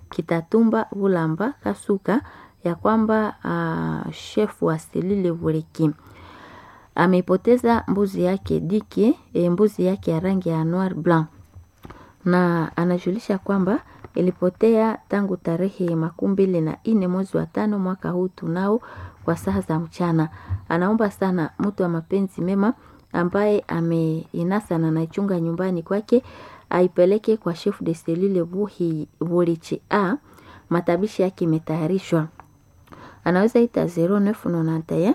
Kitatumba Bulamba Kasuka ya kwamba uh, shefu wa selile Bureki amepoteza mbuzi yake dike e, mbuzi yake ya rangi ya noir blanc, na anajulisha kwamba ilipotea tangu tarehe makumi mbili na nne mwezi wa tano mwaka huu tunao kwa saa za mchana. Anaomba sana mtu wa mapenzi mema ambaye ameinasa na naichunga nyumbani kwake aipeleke kwa chef de selile Buhi Burichi A. Matabishi yake imetayarishwa, anaweza ita 0991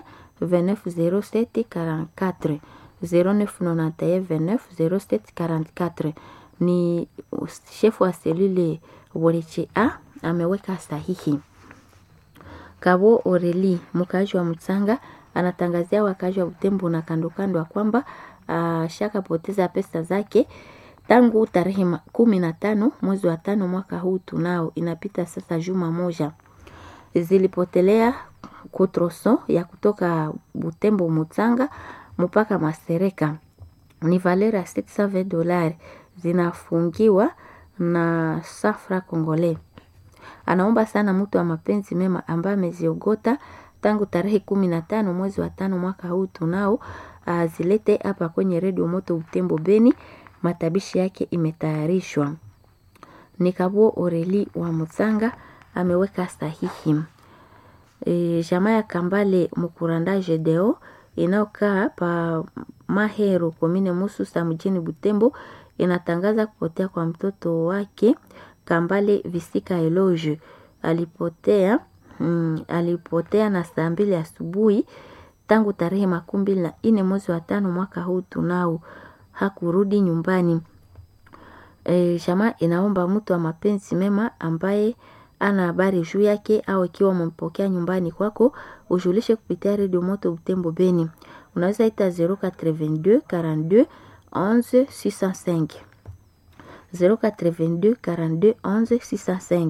2907 44 0991 2907 44 ni shefu wa selule Burichi A ameweka sahihi. Kabo Oreli mkaaji wa Mtsanga anatangazia wakazi wa Butembo na kando kando ya kwamba shaka poteza pesa zake tangu tarehe kumi na tano mwezi wa tano mwaka huu tunao, inapita sasa juma moja, zilipotelea kutroso ya kutoka Butembo Mutsanga mpaka Masereka ni valera 620 dolari zinafungiwa na safra Kongole. Anaomba sana mtu wa mapenzi mema ambaye ameziogota tangu tarehe kumi na tano mwezi wa tano mwaka huu tunao azilete hapa kwenye redio moto Butembo Beni. Matabishi yake imetayarishwa. Ni Kabo Oreli wa Mutsanga ameweka sahihi. E, jamaa ya Kambale Mukuranda Jedeo inayokaa pa Mahero komine Mususa mjini Butembo inatangaza kupotea kwa mtoto wake Kambale Visika Eloge alipotea mm, alipotea na saa mbili asubuhi tangu tarehe makumi mbili na nne mwezi wa tano mwaka huu tunao hakurudi nyumbani. E, jamaa inaomba mtu wa mapenzi mema ambaye ana habari juu yake au ikiwa umempokea nyumbani kwako ujulishe kupitia redio moto Butembo Beni. Unaweza ita 082 42 11 605 082 42 11 605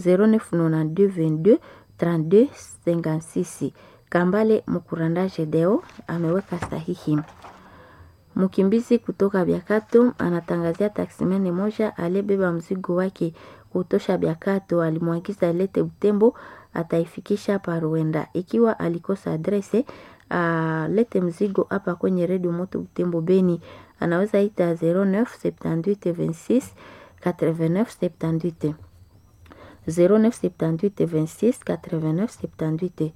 0992 22 32 56. Kambale Mukuranda Jedeo ameweka sahihi. Mkimbizi kutoka Biakato anatangazia taksimeni moja aliyebeba mzigo wake kutosha Biakato, alimwagiza alete Butembo, ataifikisha Paruenda. Ikiwa alikosa adrese, alete mzigo hapa kwenye redio moto Butembo Beni. Anaweza ita 09 78 26 89 78 09 78 26 89 78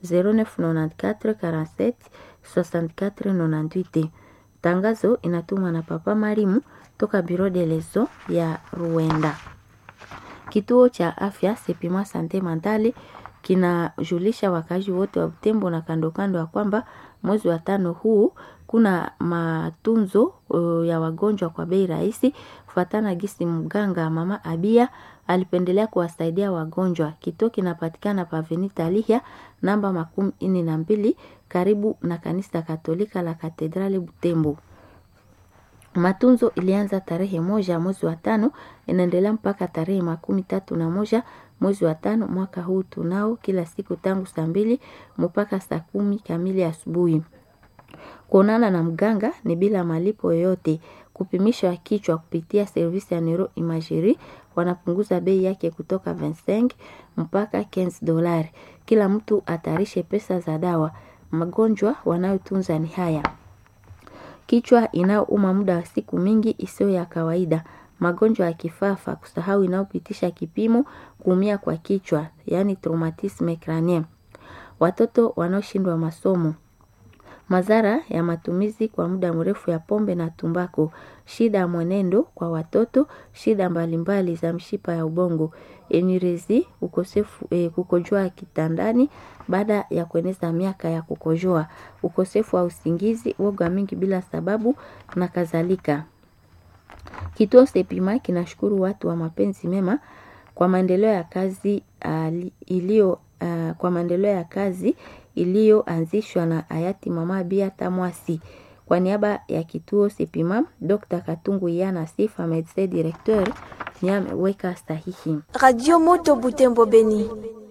0994 47 64 98. Tangazo inatumwa na Papa Marimu toka Biro de Lezo ya Ruenda. Kituo cha afya Sepima Sante Mandale kinajulisha wakazi wote wa Butembo na kando kando ya kwamba mwezi wa tano huu kuna matunzo uh, ya wagonjwa kwa bei rahisi, kufuatana gisi mganga mama Abia alipendelea kuwasaidia wagonjwa. Kituo kinapatikana Pavenita Lihia namba makumi nne na mbili karibu na kanisa Katolika la Katedrali Butembo. Matunzo ilianza tarehe moja mwezi wa tano inaendelea mpaka tarehe makumi tatu na moja mwezi wa tano mwaka huu tunao, kila siku tangu saa mbili mpaka saa kumi kamili asubuhi. Kuonana na mganga ni bila malipo yoyote. Kupimisha kichwa kupitia servisi ya neuro imagerie wanapunguza bei yake kutoka 25 mpaka 15 dolari. Kila mtu atarishe pesa za dawa. Magonjwa wanayotunza ni haya: kichwa inayouma muda wa siku mingi isiyo ya kawaida, magonjwa ya kifafa, kusahau inayopitisha kipimo, kuumia kwa kichwa, yaani traumatisme crânien, watoto wanaoshindwa masomo, madhara ya matumizi kwa muda mrefu ya pombe na tumbako, shida ya mwenendo kwa watoto, shida mbalimbali za mshipa ya ubongo, enyerezi, ukosefu e, kukojoa kitandani baada ya kueneza miaka ya kukojoa, ukosefu wa usingizi, woga mingi bila sababu na kadhalika. Kituo Sepima kinashukuru watu wa mapenzi mema kwa maendeleo ya kazi uh, iliyo uh, kwa maendeleo ya kazi iliyoanzishwa na hayati Mama Bia Tamwasi. Kwa niaba ya kituo Sepima, Dr. Katungu Yana Sifa Medecin Directeur ni ameweka sahihi. Radio Moto Butembo Beni.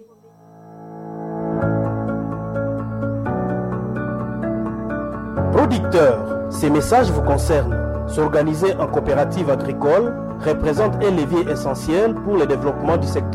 Producteurs, ces messages vous concernent. S'organiser en coopérative agricole représente un levier essentiel pour le développement du secteur